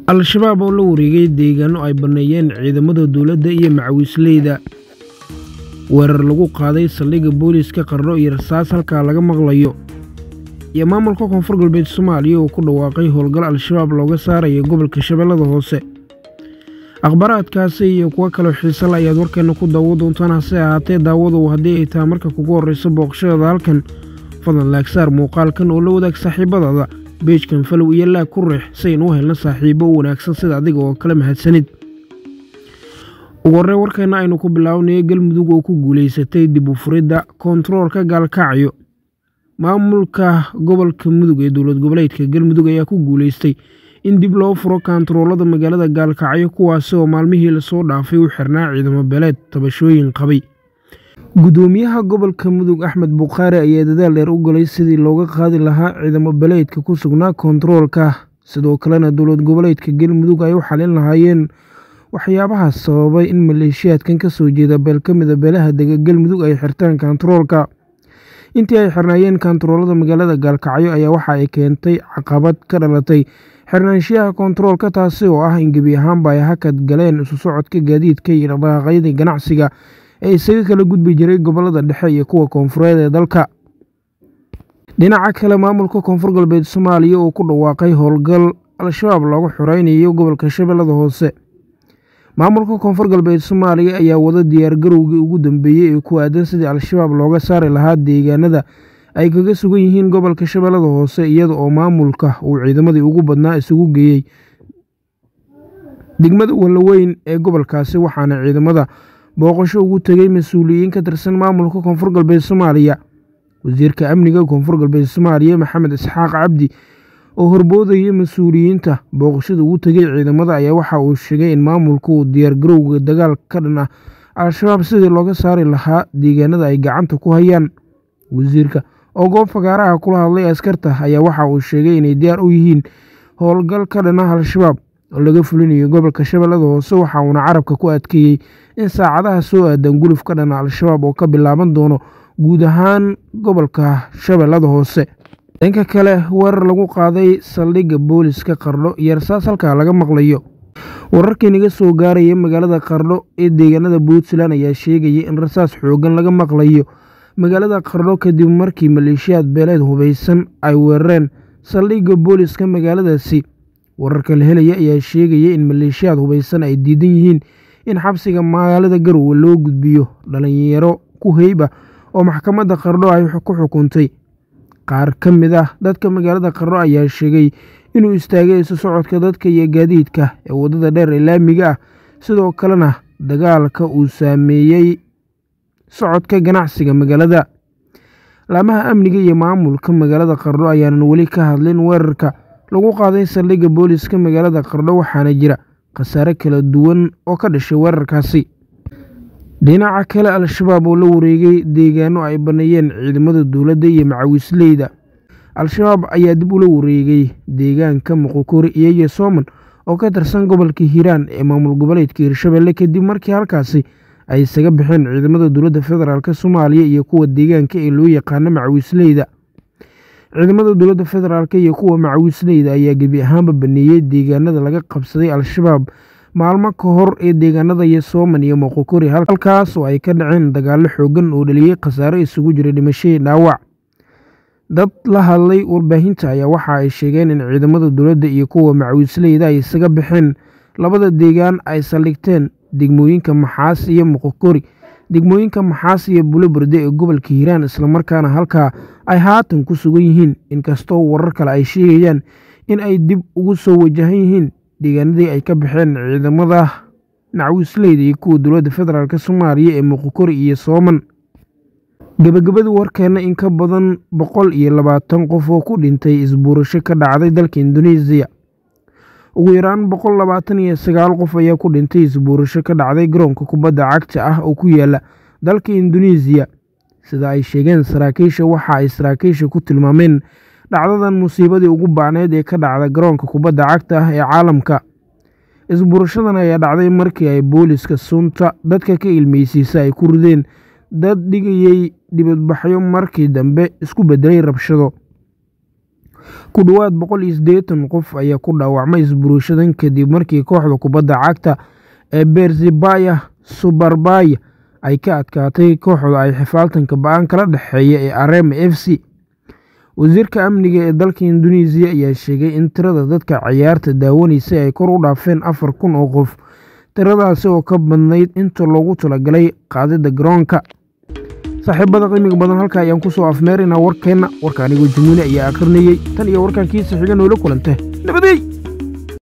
al-shabaab oo la wareegay deegaano ay banneeyeen ciidamada dowladda iyo macawiisleyda weerar lagu qaaday saldhigga booliiska qardho iyo rasaas halkaa laga maqlayo iyo maamulka koonfur galbeed soomaaliya oo ku dhawaaqay howlgal al-shabaab looga saaraya gobolka shabeellada hoose akhbaaraadkaasi iyo kuwo kaloo xiisale ayaad warkeenna ku daawo doontaan hase ahaatee daawadow haddii ay tahay marka kugu horrayso booqashadada halkan fadlan laagsaar muuqaalkan oo la wadaag saaxiibadaada beejkan falow iyo laag ku reex saynu u helna saaxiibo u wanaagsan sida adiga oo kale mahadsanid ugu horrey warkeenna aynu ku bilaabnayo galmudug oo ku guulaysatay dib u furidda koontaroolka gaalkacyo maamulka gobolka mudug ee dowlad goboleedka galmudug ayaa ku guulaystay in dib loo furo kaantaroolada magaalada gaalkacyo kuwaasi oo maalmihii lasoo dhaafay u xirnaa ciidamo beeleed tabashooyin qabay gudoomiyaha gobolka mudug axmed bukhaari ayaa dadaal dheer u galay sidii looga qaadi lahaa ciidamo beleedka ku sugnaa koontaroolka sidoo kalena dowlad goboleedka galmudug ay u xalin lahaayeen waxyaabaha sababay in maleeshiyaadkan kasoo jeeda beel ka mida beelaha dega galmudug ay xirtaan kaantaroolka intii ay xirnaayeen kaantaroolada magaalada gaalkacyo ayaa waxa ay keentay caqabad ka dhalatay xirnaanshiyaha koontaroolka taasi oo ah in gebi ahaanba ay hakad galeen isu socodka gaadiidka iyo dhaqdhaqaaqyada ganacsiga ee isaga kala gudbi jiray gobolada dhexe iyo kuwa koonfureed ee dalka dhinaca kale maamulka koonfur galbeed soomaaliya oo ku dhawaaqay howlgal al-shabaab loogu xoreynayo gobolka shabeellada hoose maamulka koonfur galbeed soomaaliya ayaa wada diyaargarowgii ugu dambeeyey ee ku aadan sidii al-shabaab looga saari lahaa deegaanada ay kaga sugan yihiin gobolka shabeellada hoose iyada oo maamulka uu ciidamadii ugu badnaa isugu geeyey degmada wallaweyn ee gobolkaasi waxaana ciidamada booqasho ugu tegay mas-uuliyiin ka tirsan maamulka koonfur galbeed soomaaliya wasiirka amniga koonfur galbeed soomaaliya maxamed isxaaq cabdi oo horboodaya mas-uuliyiinta booqashada ugu tegay ciidamada ayaa waxa uu sheegay in maamulka uu diyaargarowga dagaal ka dhan ah al-shabaab sidii looga saari lahaa deegaanada ay gacanta ku hayaan wasiirka oo goob fagaaraha kula hadlay askarta ayaa waxa uu sheegay inay diyaar u yihiin howlgal ka dhan ah al-shabaab oo laga fulinayo gobolka shabeellada hoose waxa uuna carabka ku adkeeyey in saacadaha soo aadan guluf ka dhana al-shabaab oo ka bilaaban doono guud ahaan gobolka shabeellada hoose dhanka kale weerar lagu qaaday saldhigga booliska qardho iyo rasaas halkaa laga maqlayo wararkii naga soo gaaraya magaalada qardho ee deegaanada puntland ayaa sheegaya in rasaas xoogan laga maqlayo magaalada qardho kadib markii maleeshiyaad beeleed hubaysan ay weerareen saldhigga booliska magaaladaasi wararka la helaya ayaa sheegaya in maleeshiyaad hubaysan ay diidan yihiin in xabsiga magaalada garowe loo gudbiyo dhalinyaro ku heyba oo maxkamadda qardho ay ku xukuntay qaar ka mid ah dadka magaalada qardho ayaa sheegay inuu istaagay isu socodka dadka iyo gaadiidka ee waddada dheer ee laamiga ah sidoo kalena dagaalka uu saameeyey socodka ganacsiga magaalada laamaha amniga iyo maamulka magaalada qardho ayaanan weli ka hadlin weerarka lagu qaaday saldhigga booliska magaalada qardho waxaana jira khasaare kala duwan oo ka dhashay weerarkaasi dhinaca kale al-shabaab oo la wareegay deegaano ay banneeyeen ciidamada dowladda iyo macawiisleyda al-shabaab ayaa dib ula wareegay deegaanka muqokori iyoyo sooman oo ka tirsan gobolka hiiraan ee maamul goboleedka hirshabelle kadib markii halkaasi ay isaga baxeen ciidamada dowladda federaalk soomaaliya iyo kuwa deegaanka ee loo yaqaano macawiisleyda ciidamada dowladda federaalk iyo kuwa macawiisleyda ayaa gebi ahaanba baneeyey deegaanada laga qabsaday al-shabaab maalmo ka hor ee deegaanada yosooman iyo moqokori halkaas oo ay ka dhaceen dagaalo xoogan oo dhaliyey khasaare isugu jira dhimashadii dhaawac dad la hadlay warbaahinta ayaa waxa ay sheegeen in ciidamada dowladda iyo kuwa macawiisleyda ay isaga baxeen labada deegaan ay saldhigteen degmooyinka maxaas iyo moqokori degmooyinka maxaas iyo buloberde ee gobolka hiiraan islamarkaana halkaa ay haatan ku sugan yihiin inkastoo warar kale ay sheegayaan in ay dib ugu soo wajahan yihiin deegaanadii ay ka baxeen ciidamada macawiisleyda iyo kuwa dowladda federaalk soomaaliya ee moqokori iyo sooman gebagabada warkeena in ka badan boqol iyo labaatan qof oo ku dhintay isbuurasho ka dhacday dalka induneisiya ugu yaraan boqol labaatan iyo sagaal qof ayaa ku dhintay isbuurasho ka dhacday garoonka kubadda cagta ah oo ku yaala dalka induneisiya sida ay sheegeen saraakiisha waxa ay saraakiisha ku tilmaameen dhacdadan musiibadii ugu baacneyd ee ka dhacda garoonka kubadda cagta ah ee caalamka isbuurashadan ayaa dhacday markii ay booliska sunta dadka ka ilmeysiisa ay ku rideen dad dhigayey dibadbaxyo markii dambe isku bedelay rabshado ku dhowaad boqol iyo siddeetan qof ayaa ku dhaawacmay isburuushadan kadib markii kooxda kubadda cagta ee berzibaya subarbaya ay ka adkaatay kooxda ay xifaaltanka ba-aan kala dhexeeya ee arema f c wasiirka amniga ee dalka induneisiya ayaa sheegay in tirada dadka ciyaarta daawanaysa ay kor u dhaafeen afar kun oo qof tiradaasi oo ka badnayd inta loogu talagalay qaadida garoonka saaxiibada qiimiga badan halka ayaan kusoo afmeeraynaa warkeenna warka anigoo jumuune ayaa akhrinayey tan iyo warkan kiisa xiga noola kulante nabadey